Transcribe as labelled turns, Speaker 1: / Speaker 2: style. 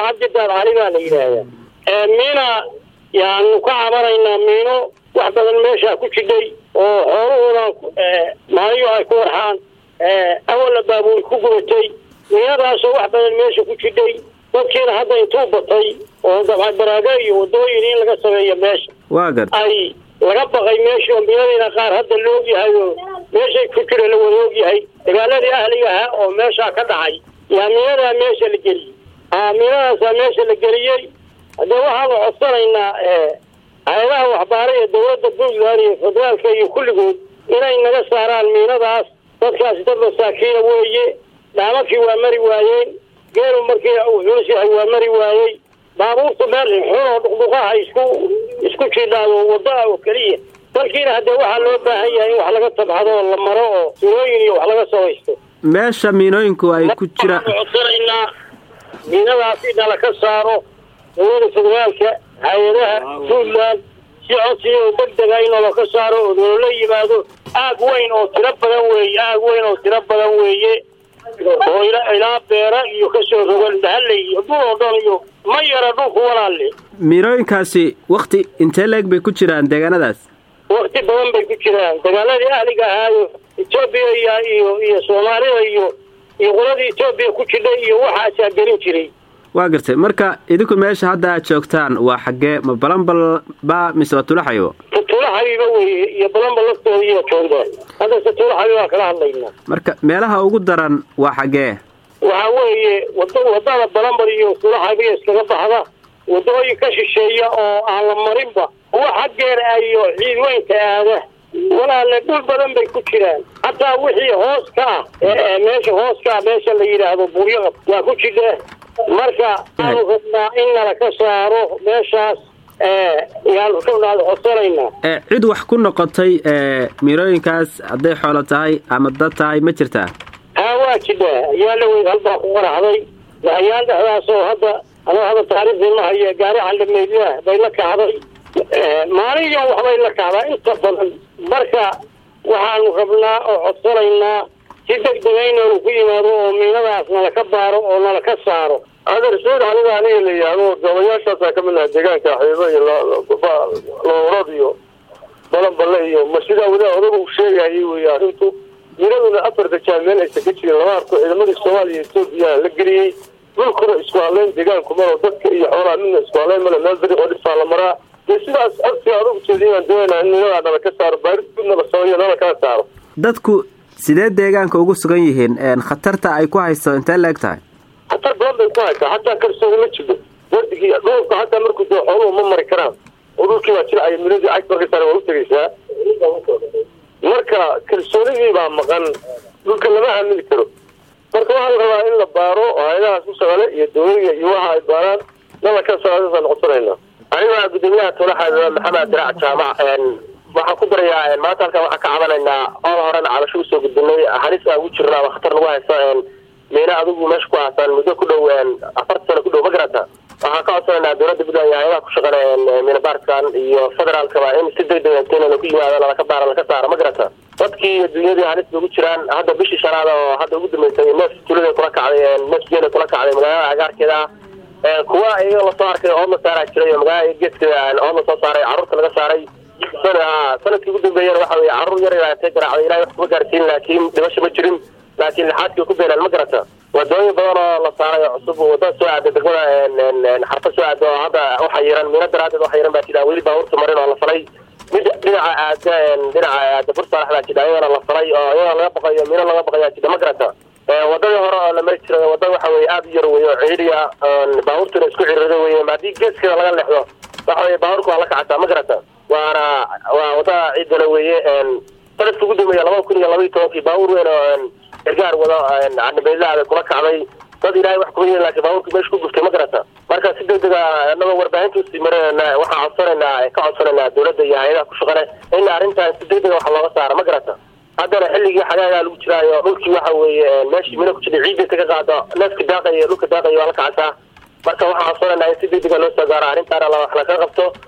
Speaker 1: cabdidaad cali baa la yidhaahdaa miina yaanu ka cabanaynaa miino wax badan meeshaa ku jidhay oo xoolahoodan maaliyo ay ku warxaan awalla baabuur ku gubatay miinadaasoo wax badan meesha ku jidhay dadkiina hadda intuu batay oo dabca baraago iyo wadooyin in laga sameeyo meesha
Speaker 2: waa gar
Speaker 1: ay laga baqay meeshii oo miinadiina qaar hadda la ogyahay oo meeshay ku jira la wada ogyahay dagaaladii ahliga ahaa oo meeshaa ka dhacay yaa miinadaa meesha la geliyey a miinadaasaa meesha la geliyey haddee waxaanu codsanaynaa hay-adaha waxbaara ee dawladda puntland iyo federaalka iyo kulligood inay naga saaraan miinadaas dadkaasi dad masaakiina weeye dhaamakii waa mari waayeen geelu markii uu culus yahay waa mari waayey baabuurta meel xun oo dhuqdhuqaha isku isku jidhaado waddaa oo keliya dalkiina haddee waxaa loo baahan yahay in wax laga tabxado oo la maro oo sunooyin iyo wax laga samaysto
Speaker 2: meesha miinooyinku ay ku jiraan
Speaker 1: waxaanu codsanaynaa miinadaas in nala ka saaro dawlada federaalka hay-adaha puntland si codsiga oo deg dega in nala ka saaro oo loola yimaado aag weyn oo tiro badan weeye aag weyn oo tiro badan weeye oo ilaa beera iyo kasoo rogan bahalley iyo dhul oo dhan iyo ma yara dhulku walaalle
Speaker 2: miinooyinkaasi wakti intee leeg bay ku jiraan deegaanadaas
Speaker 1: wakti badan bay ku jiraan dagaaladii ahliga ahaayo etoobiya iyo iyo iyo soomaalida iyo iyo qoladii etoobiya ku jidhay iyo waxaasaa gelin jiray
Speaker 2: waa gartay marka idinku meesha hadda aad joogtaan waa xaggee ma balanbal ba mise waa tulaxayo
Speaker 1: tulaxabiba weye iyo balanbal laftooda iyo joogda haddase tulaxabi baa kala hadlaynaa
Speaker 2: marka meelaha ugu daran waa xaggee
Speaker 1: waxa weeye wada wadada balanbal iyo tulaxabiya iskaga baxda wadooyin ka shisheeya oo aan la marinba kuwa xaggeer iyo ciidweynka aada walaalle dhul badan bay ku jiraan hataa wixii hoos ka ah meesha hoos ka ah meesha la yidhaahdo buryaqab waa ku jidha marka aanu rabnaa in nala ka saaro meeshaas yaanu kanaada codsanaynaa
Speaker 2: cid wax ku noqotay miirooyinkaas hadday xoolo tahay ama dad tahay ma jirtaa
Speaker 1: haa waa jidhaa ayaa la weyd halbaa ku qaraxday waxyaan dhexdaas oo hadda anoo hadda taariikhdii ma haya gaari caldhameydlah bay la kacday maalin yan waxbay la kacdaa inta badan marka waxaanu rabnaa oo codsanaynaa si deg dega inaanu ku yimaado oo miinadaas nala ka baaro oo nala ka saaro
Speaker 3: adeer sayd aniga aniga la yidhaahdo doobayaashaasaa ka mid laha deegaanka xiibo iyo loorad iyo balanballe iyo ma sidaa wadaa odaga uu sheegayay wey arrintu miinaduna afar dajaal meel aysan ka jirin lama arko ciidamadii soomaaliya etoobiya la geliyey dhulkuna isku hadleyn deegaanku malo dadka iyo xoolaha midna isku hadleyn male meel beri oo dhifaa la maraa dee sidaas agsi aad ugu jeediyaan doonaa in miinadaa nala ka saaro baaris gudna la sameeyo nala kala saaro
Speaker 2: dadku sidee deegaanka ugu sugan yihiin khatarta ay ku hayso intee la-eg tahay
Speaker 3: khatar badan bay ku haysaa xataa kalsooni ma jiro wardigii dhulka xataa markuu dee xooluhu ma mari karaan oo dhulkii baa jilcaya miinadii cag marka saare waa u tegaysaa marka kalsoonidii baa maqan dhulka lama aamini karo marka waxaa la rabaa in la baaro oo hay-adahaas ku shaqale iyo dawladiga iyo waxa ay baaraan nala ka saasaan codsanaynaa aniga gudoomiyaha tolaxa maxamed diraac jaamac waxaan ku darayaa maanta halkan waxaan ka cabanaynaa ool horena cabasho usoo gudbinay halis aan ugu jirna ama khatar nagu hayso miina adigu meesha ku haasaan muddo ku dhow afarta sano ku dhow ma garata waxaan ka codsanaynaa dowladda puntland iyo hay-adaha ku shaqana miina baarkan iyo federaalkaba in si deg deg intayna ku yimaado laka baara laka saaro ma garata dadkii iyo dunyadii halis ugu jiraan hadda bishii shanaad oo hadda ugu dambeysay neef tulada kula kacday neef geela kula kacday magaalada agaarkeeda ah kuwa iyaga lasoo arkay ood la saaraa jiray oo magaalada geedkeeda ood la soo saaray carruurta laga saaray sanadkii ugu dambeeyana waxa weye carruur yar ilaatay garaacday ilahay wax kuma gaarsiin laakiin dhimasho ma jirin laakiin lixaadkii ku beenaan ma garata wadooyin badan oo la saaray oo cusub wadada soo aada degmada xarfa soo aada oo hadda waxa yiran miino daraadeed waxa yiran baa jira weli baabuurta marin oo la falay mid dhinaca aada dhinaca aada bursaalax baa jira iyadana la falay oo iyadana laga baqayo miino laga baqayaa jira ma garata wadadii hore oo la mari jiray wadada waxa weye aada u yar weye oo ciiriya baabuurtuna isku cirirido weye haddii geeskeeda laga leexdo waxa weye baabuurka waa la kacataa ma garata waana waa wadada ciidana weeye sanadka ugu dambeeya labada kun iyo laba iyo tobankii baabuur weyn oo gargaar wado canabeydlaada kula kacday dad ilaahay wax kuma yihin lakin baabuurkii meesha ku guftay ma garata marka si deg dega anagoo warbaahinta usii marinayna waxaan codsanaynaa ka codsanaynaa dowladda iyo hay-adaha ku shaqane in arrintan si deg dega wax looga saaro ma garata haddana xilligii xagaagaa lagu jiraayo dhulkii waxa weeye meeshii mina ku jirta ciidda kaga qaado neefka daaqaya dhulka daaqaya waa la kacataa marka waxaan codsanaynaa in si deg dega loo soo gaaro arrintaana wax laga qabto